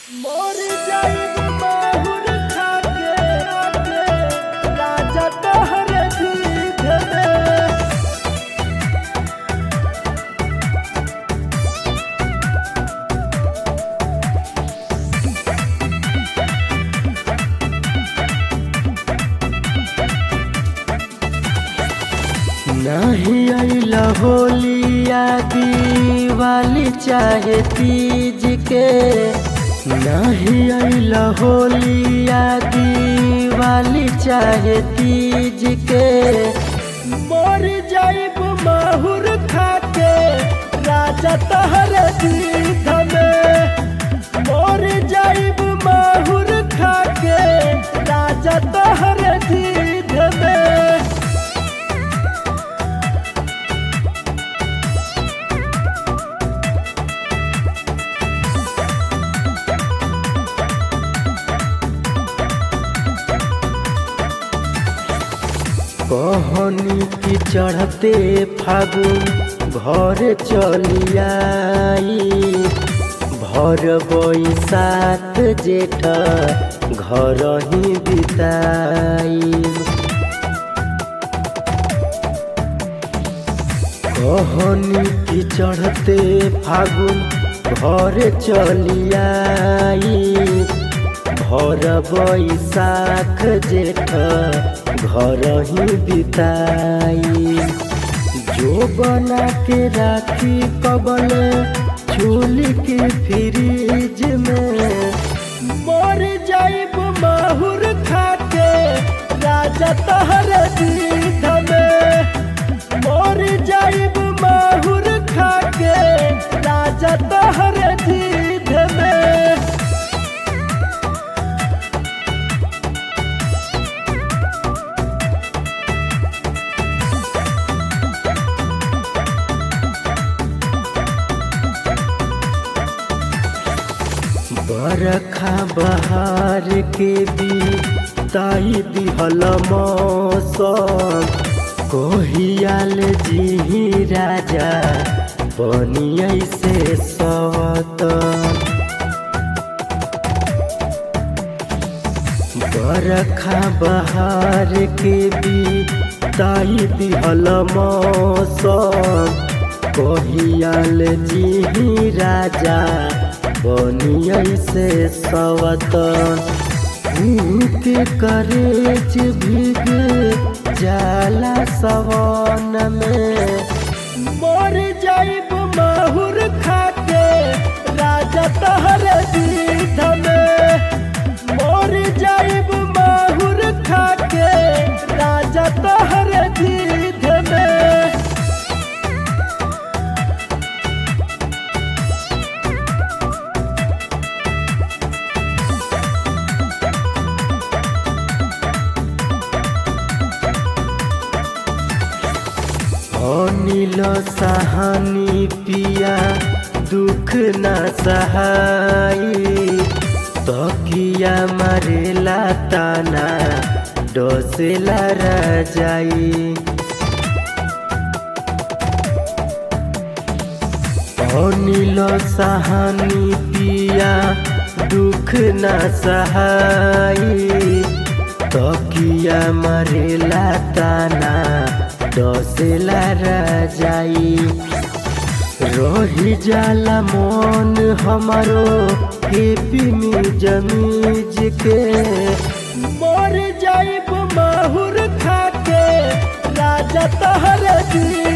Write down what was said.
मोर जाइब माहुर खाके आके राजा तोहरे दूध में नहीं अइला होलिया दिवाली चाहे तीज के नहीं अइला होलिया दिवाली चाहे तीज के मर जाइब माहुर खाके राजा तहरे दूध में मर जाइब माहुर खाके राजा तहरे दूध में कहनी की चढ़ते फागुन घर चलियाई भर बैसाख जेठ घर ही बिताई कहनी की चढ़ते फागुन घर चलियाई भर बैसाख जेठ घर ही बिताई जो बना के राखी कबल चूल के फ्रिज में मर जाइब माहुर खाके राजा तहर दूध में मर जाइब माहुर खाके राजा तहर दूध में बरखा बहार के भी ताई दिहल मौसम कोहियाल जी राजा बनियै से सत बरखा बहार के भी ताई दिहल मौसम कोहियाल जी राजा बनियै से सवतन के करेज भीग जाला सवन में मर जाइब माहुर खाके राजा तहर दूध में मर जाइब माहुर खाके राजा तहर दूध में अनिल सहानी पिया दुख न सहाई तकिया मरेला ताना डसेला रजाई अनिल सहानी पिया दुख न सहाई तकिया मरेला ताना डसेला रजाई रही जाला मन हमारो हेपी में जमीज के मर जाइब माहुर खाके राजा तहर दूध